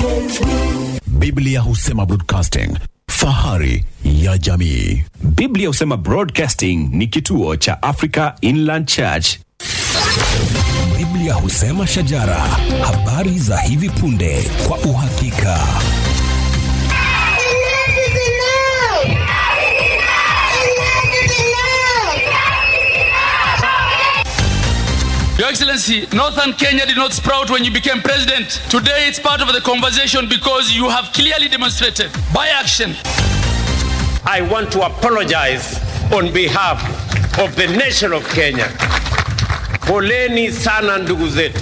Biblia husema broadcasting, fahari ya jamii. Biblia husema Broadcasting ni kituo cha Africa Inland Church. Biblia husema shajara, habari za hivi punde kwa uhakika. Your Excellency, Northern Kenya did not sprout when you became president. Today it's part of the conversation because you have clearly demonstrated by action I want to apologize on behalf of the nation of Kenya. Poleni sana ndugu zetu.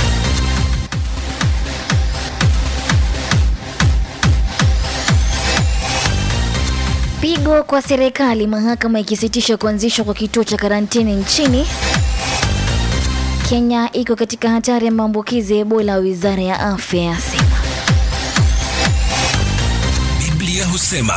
Pigo kwa serikali, mahakama ikisitisha kuanzishwa kwa kituo cha karantini nchini. Kenya iko katika hatari ya maambukizi ya Ebola, wizara ya afya yasema. Biblia husema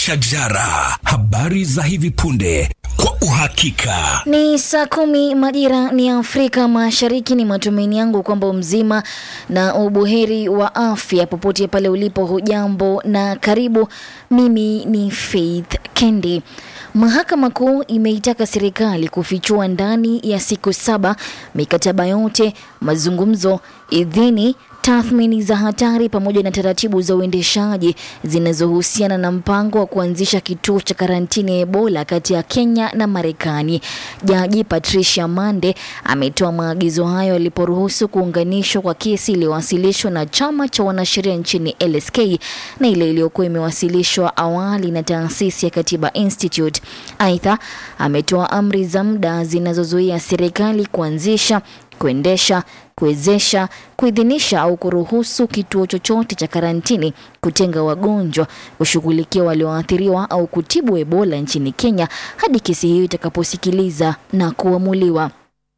shajara, habari za hivi punde kwa uhakika. Ni saa kumi majira ni Afrika Mashariki. Ni matumaini yangu kwamba mzima na ubuheri wa afya popote pale ulipo. Hujambo na karibu. Mimi ni Faith Kendi. Mahakama Kuu imeitaka serikali kufichua ndani ya siku saba mikataba yote, mazungumzo, idhini tathmini za hatari pamoja na taratibu za uendeshaji zinazohusiana na mpango wa kuanzisha kituo cha karantini ya Ebola kati ya Kenya na Marekani. Jaji Patricia Mande ametoa maagizo hayo aliporuhusu kuunganishwa kwa kesi iliyowasilishwa na chama cha wanasheria nchini LSK na ile iliyokuwa imewasilishwa awali na taasisi ya Katiba Institute. Aidha, ametoa amri za muda zinazozuia serikali kuanzisha kuendesha, kuwezesha, kuidhinisha au kuruhusu kituo chochote cha karantini, kutenga wagonjwa, kushughulikia walioathiriwa au kutibu Ebola nchini Kenya hadi kesi hiyo itakaposikiliza na kuamuliwa.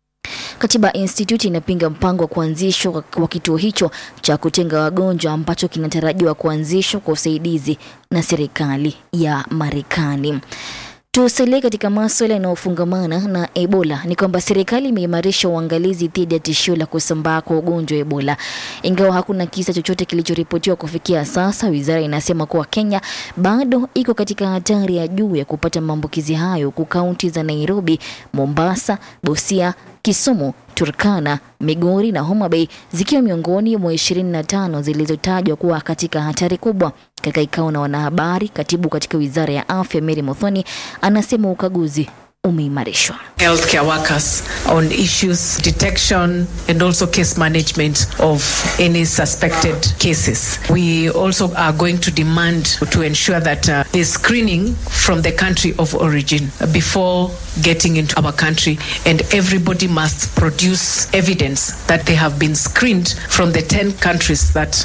Katiba Institute inapinga mpango wa kuanzishwa kwa kituo hicho cha kutenga wagonjwa ambacho kinatarajiwa kuanzishwa kwa usaidizi na serikali ya Marekani. Tusalie katika maswala yanayofungamana na Ebola ni kwamba serikali imeimarisha uangalizi dhidi ya tishio la kusambaa kwa ugonjwa wa Ebola. Ingawa hakuna kisa chochote kilichoripotiwa kufikia sasa, wizara inasema kuwa Kenya bado iko katika hatari ya juu ya kupata maambukizi hayo, huku kaunti za Nairobi, Mombasa, Busia, Kisumu, Turkana, Migori na Homa Bay zikiwa miongoni mwa 25 zilizotajwa kuwa katika hatari kubwa. Katika kikao na wanahabari, katibu katika wizara ya afya Mary Muthoni anasema ukaguzi umeimarishwa. healthcare workers on issues detection and also case management of any suspected cases. We also are going to demand to ensure that uh, the screening from the country of origin before getting into our country and everybody must produce evidence that they have been screened from the 10 countries that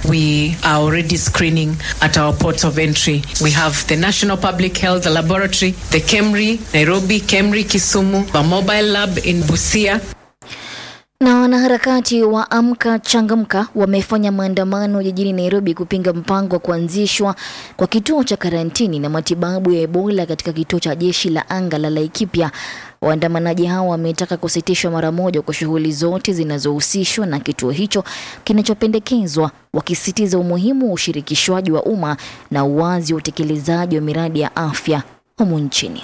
we are already screening at our ports of entry. We have the National Public Health Laboratory, the KEMRI, Nairobi, KEMRI, Kisumu, a mobile lab in Busia, Na wanaharakati wa Amka Changamka wamefanya maandamano jijini Nairobi kupinga mpango wa kuanzishwa kwa kituo cha karantini na matibabu ya Ebola katika kituo cha jeshi la anga la Laikipia. Waandamanaji hao wametaka kusitishwa mara moja kwa shughuli zote zinazohusishwa na kituo hicho kinachopendekezwa, wakisisitiza umuhimu wa ushirikishwaji wa umma na uwazi wa utekelezaji wa miradi ya afya humu nchini.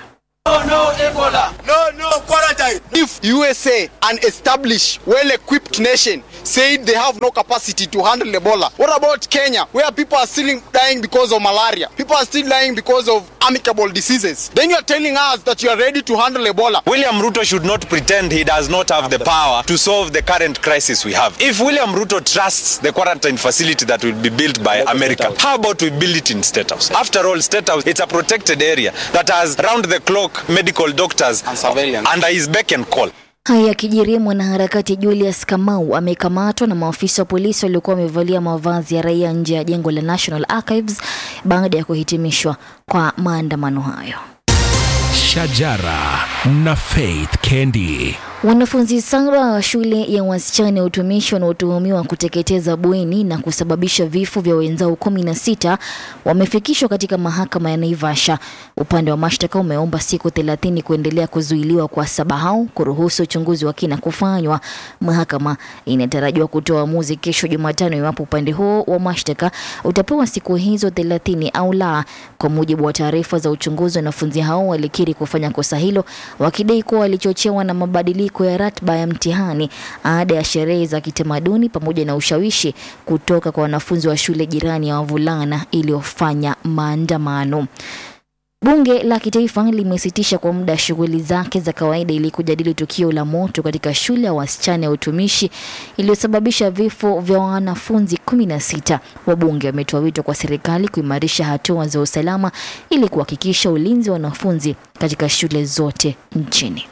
No, no, quarantine. If USA, an established, well-equipped nation, said they have no capacity to handle Ebola, what about Kenya, where people are still dying because of malaria? People are still dying because of amicable diseases. Then you are telling us that you are ready to handle Ebola. William Ruto should not pretend he does not have the power to solve the current crisis we have. If William Ruto trusts the quarantine facility that will be built by America, how about we build it in State House? After all, State House, it's a protected area that has round-the-clock medical doctors And surveillance. under his beck and call. Haya yakijiri, mwanaharakati Julius Kamau amekamatwa na maafisa wa polisi waliokuwa wamevalia mavazi ya raia nje ya jengo la National Archives baada ya kuhitimishwa kwa maandamano hayo. Shajara na Faith Kendi. Wanafunzi saba wa shule ya wasichana ya utumishi wanaotuhumiwa kuteketeza bweni na kusababisha vifo vya wenzao kumi na sita wamefikishwa katika mahakama ya Naivasha. Upande wa mashtaka umeomba siku thelathini kuendelea kuzuiliwa kwa saba hao kuruhusu uchunguzi wa kina kufanywa. Mahakama inatarajiwa kutoa uamuzi kesho Jumatano iwapo upande huo wa mashtaka utapewa siku hizo thelathini au la. Kwa mujibu wa taarifa za uchunguzi, wanafunzi hao walikiri kufanya kosa hilo wakidai kuwa walichochewa na mabadiliko ya ratiba ya mtihani, ada ya sherehe za kitamaduni pamoja na ushawishi kutoka kwa wanafunzi wa shule jirani ya wavulana iliyofanya maandamano. Bunge la Kitaifa limesitisha kwa muda shughuli zake za kawaida ili kujadili tukio la moto katika shule ya wasichana ya utumishi iliyosababisha vifo vya wanafunzi kumi na sita. Wabunge wametoa wito kwa serikali kuimarisha hatua za usalama ili kuhakikisha ulinzi wa wanafunzi katika shule zote nchini.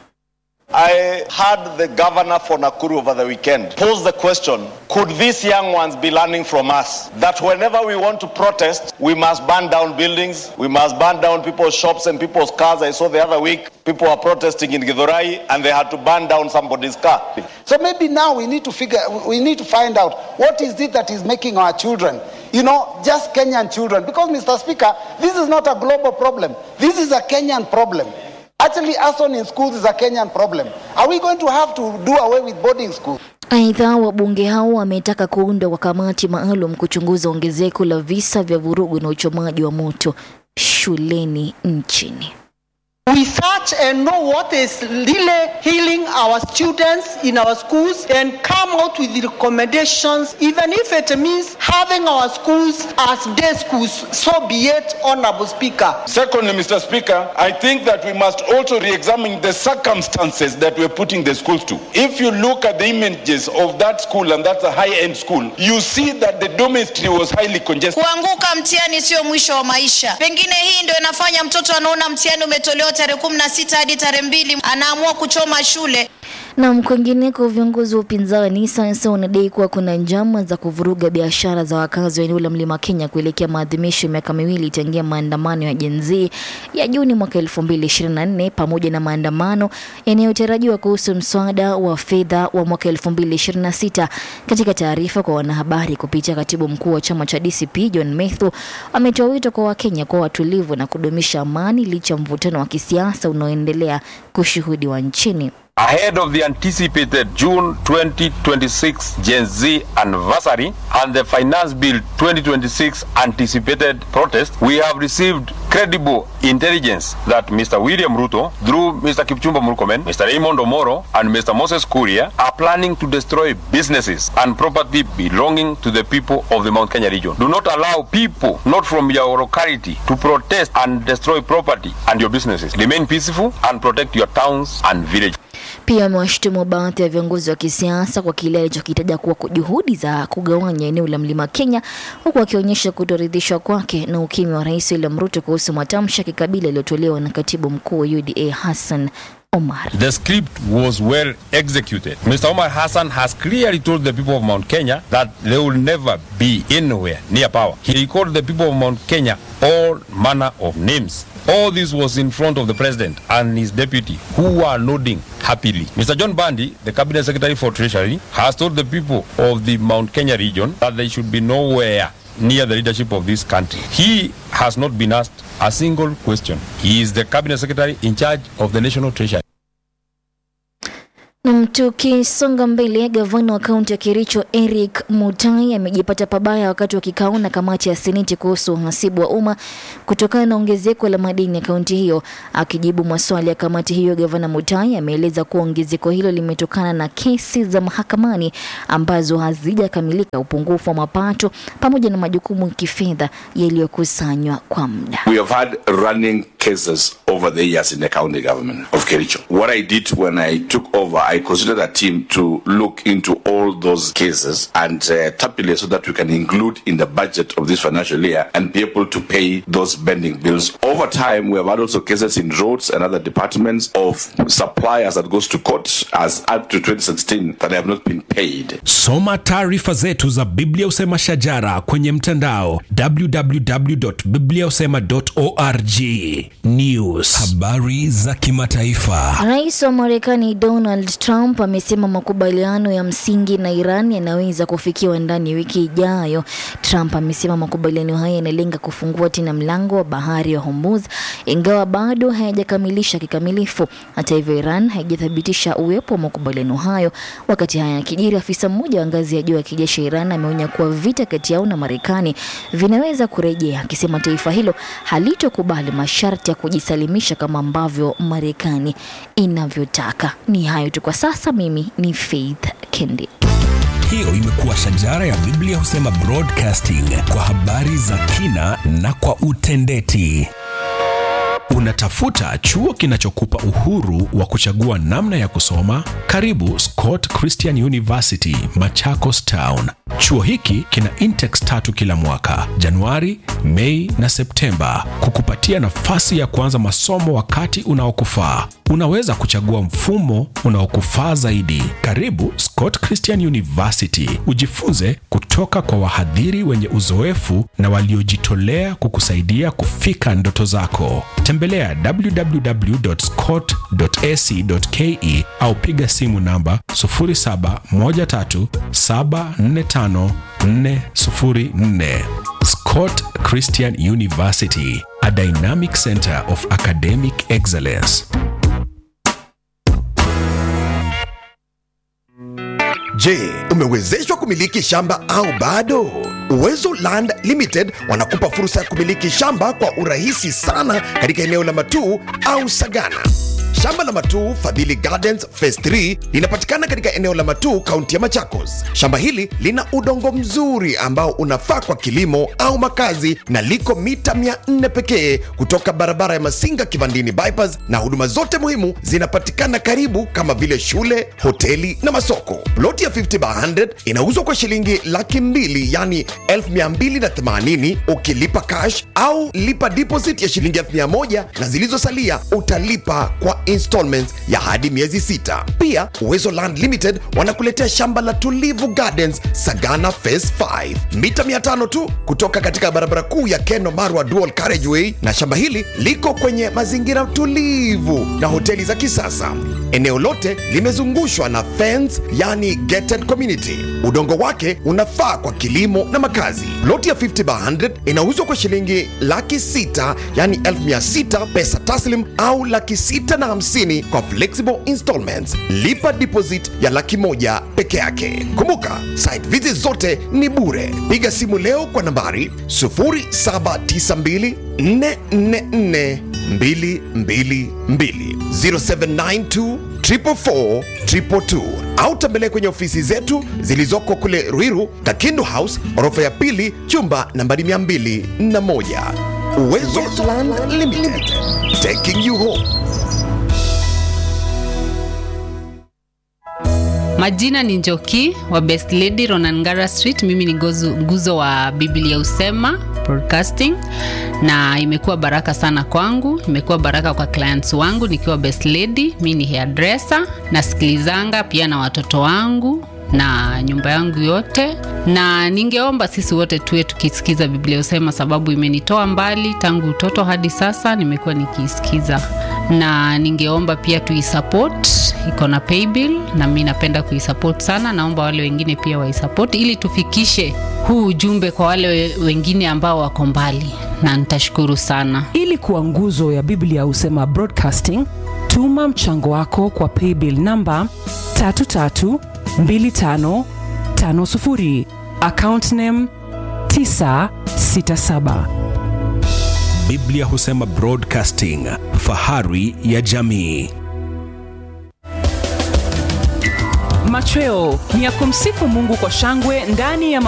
I heard the governor for Nakuru over the weekend pose the question Could these young ones be learning from us that whenever we want to protest, we must burn down buildings, we must burn down people's shops and people's cars? I saw the other week people were protesting in Githurai and they had to burn down somebody's car. So maybe now we need to figure, we need to find out what is it that is making our children, you know, just Kenyan children. Because, Mr. Speaker, this is not a global problem. This is a Kenyan problem. Actually, arson in schools is a Kenyan problem. Are we going to have to do away with boarding schools? Aidha, wabunge hao wametaka kuundwa kwa kamati maalum kuchunguza ongezeko la visa vya vurugu na uchomaji wa moto shuleni nchini. We search and know what is really healing our students in our schools and come out with the recommendations, even if it means having our schools as day schools. So be it, Honorable Speaker. Secondly, Mr. Speaker, I think that we must also re-examine the circumstances that we're putting the schools to. If you look at the images of that school, and that's a high-end school, you see that the dormitory was highly congested. Kuanguka mtihani sio mwisho wa maisha. Pengine hii ndio inafanya mtoto anaona mtihani umetolewa tarehe kumi na sita hadi tarehe mbili anaamua kuchoma shule. Na kwingineko, viongozi wa upinzani sasa wanadai kuwa kuna njama za kuvuruga biashara za wakazi wa eneo la Mlima Kenya kuelekea maadhimisho ya miaka miwili tangia maandamano ya Gen Z ya Juni mwaka 2024 pamoja na maandamano yanayotarajiwa kuhusu mswada wa fedha wa mwaka 2026. Katika taarifa kwa wanahabari kupitia katibu mkuu wa chama cha DCP John Methu ametoa wito kwa Wakenya kuwa watulivu na kudumisha amani licha ya mvutano wa kisiasa unaoendelea kushuhudiwa nchini. Ahead of the anticipated June 2026 Gen Z anniversary and the Finance Bill 2026 anticipated protest, we have received credible intelligence that Mr. William Ruto, through Mr. Kipchumba Murkomen, Mr. Raymond Omoro, and Mr. Moses Kuria, are planning to destroy businesses and property belonging to the people of the Mount Kenya region. Do not allow people not from your locality to protest and destroy property and your businesses. Remain peaceful and protect your towns and villages. Pia amewashutumu baadhi ya viongozi wa kisiasa kwa kile alichokitaja kuwa juhudi za kugawanya eneo la Mlima Kenya, huku akionyesha kutoridhishwa kwake na ukimya wa Rais William Ruto kuhusu matamshi ya kikabila yaliyotolewa na katibu mkuu wa UDA Hassan Omar. The script was well executed. Mr. Omar Hassan has clearly told the people of Mount Kenya that they will never be anywhere near power. He called the people of Mount Kenya all manner of names. All this was in front of the president and his deputy, who were nodding happily. Mr. John Bandi, the cabinet secretary for treasury, has told the people of the Mount Kenya region that they should be nowhere near the leadership of this country. He has not been asked a single question. He is the cabinet secretary in charge of the national treasury. Na tukisonga mbele, gavana wa kaunti ya Kericho Eric Mutai amejipata pabaya wakati wa kikao na kamati ya seneti kuhusu uhasibu wa umma kutokana na ongezeko la madeni ya kaunti hiyo. Akijibu maswali ya kamati hiyo, gavana Mutai ameeleza kuwa ongezeko hilo limetokana na kesi za mahakamani ambazo hazijakamilika, upungufu wa mapato pamoja na majukumu ya kifedha yaliyokusanywa kwa muda. We have had running cases over the years in the county government of Kericho. What I did when I took over, I considered a team to look into all those cases and uh, tabulate so that we can include in the budget of this financial year and be able to pay those pending bills. Over time, we have had also cases in roads and other departments of suppliers that goes to court as up to 2016 that have not been paid. Soma taarifa zetu za Biblia Usema Shajara kwenye mtandao www.bibliausema.org. News News. Habari za kimataifa. Rais wa Marekani Donald Trump amesema makubaliano ya msingi na Iran yanaweza kufikiwa ndani ya wiki ijayo. Trump amesema makubaliano haya yanalenga kufungua tena mlango wa bahari wa Hormuz, ingawa bado hayajakamilisha kikamilifu. Hata hivyo, Iran haijathibitisha uwepo wa makubaliano hayo. Wakati haya yakijiri, afisa mmoja wa ngazi ya juu ya kijeshi Iran ameonya kuwa vita kati yao na Marekani vinaweza kurejea, akisema taifa hilo halitokubali masharti ya kujisalimisha kama ambavyo Marekani inavyotaka. Ni hayo tu kwa sasa. Mimi ni Faith Kendi. Hiyo imekuwa shajara ya Biblia husema broadcasting kwa habari za kina na kwa utendeti. Unatafuta chuo kinachokupa uhuru wa kuchagua namna ya kusoma? Karibu Scott Christian University, Machakos Town. Chuo hiki kina intex tatu kila mwaka, Januari, Mei na Septemba, kukupatia nafasi ya kuanza masomo wakati unaokufaa. Unaweza kuchagua mfumo unaokufaa zaidi. Karibu Scott Christian University, ujifunze kutoka kwa wahadhiri wenye uzoefu na waliojitolea kukusaidia kufika ndoto zako. Tembelea www.scott.ac.ke au piga simu namba 0713745404. Scott Christian University, a dynamic center of academic excellence. Je, umewezeshwa kumiliki shamba au bado? Uwezo Land Limited wanakupa fursa ya kumiliki shamba kwa urahisi sana katika eneo la Matuu au Sagana. Shamba la Matuu Fadhili Gardens Phase 3 linapatikana katika eneo la Matuu, kaunti ya Machakos. Shamba hili lina udongo mzuri ambao unafaa kwa kilimo au makazi na liko mita 400 pekee kutoka barabara ya Masinga Kivandini bypass, na huduma zote muhimu zinapatikana karibu kama vile shule, hoteli na masoko. Ploti ya 50 by 100 inauzwa kwa shilingi laki mbili yani 1280 ukilipa cash au lipa deposit ya shilingi 1000 na zilizosalia utalipa kwa installments ya hadi miezi sita. Pia Uwezo Land Limited wanakuletea shamba la Tulivu Gardens Sagana Phase 5 mita 500 tu kutoka katika barabara kuu ya Keno Marwa Dual Carriageway, na shamba hili liko kwenye mazingira tulivu na hoteli za kisasa. Eneo lote limezungushwa na fence, yani gated community. Udongo wake unafaa kwa kilimo na makazi. Ploti ya 50 by 100 inauzwa kwa shilingi laki sita yani elfu mia sita pesa taslim au laki sita na hamsini kwa flexible installments. Lipa deposit ya laki moja peke yake. Kumbuka site visit zote ni bure. Piga simu leo kwa nambari 0792 444 222 0792 444 222 au tembelee kwenye ofisi zetu zilizoko kule Ruiru, Kakindu House, orofa ya pili, chumba nambari 201. Uwezo Land Limited, taking you home. Majina ni Njoki wa Best Lady Ronangara Street. Mimi ni gozu, nguzo wa Biblia Usema Broadcasting, na imekuwa baraka sana kwangu, imekuwa baraka kwa clients wangu nikiwa Best Lady. Mimi ni hairdresser, nasikilizanga pia na watoto wangu na nyumba yangu yote, na ningeomba sisi wote tuwe tukisikiza Biblia Usema, sababu imenitoa mbali tangu utoto hadi sasa, nimekuwa nikiisikiza, na ningeomba pia tuisupport, iko na paybill na mi napenda kuisupport sana. Naomba wale wengine pia waisupport ili tufikishe huu ujumbe kwa wale we- wengine ambao wako mbali, na nitashukuru sana. ili kuwa nguzo ya biblia husema broadcasting tuma mchango wako kwa paybill namba 332550 account name 967 Biblia husema broadcasting, fahari ya jamii. machweo ni ya kumsifu mungu kwa shangwe ndani ya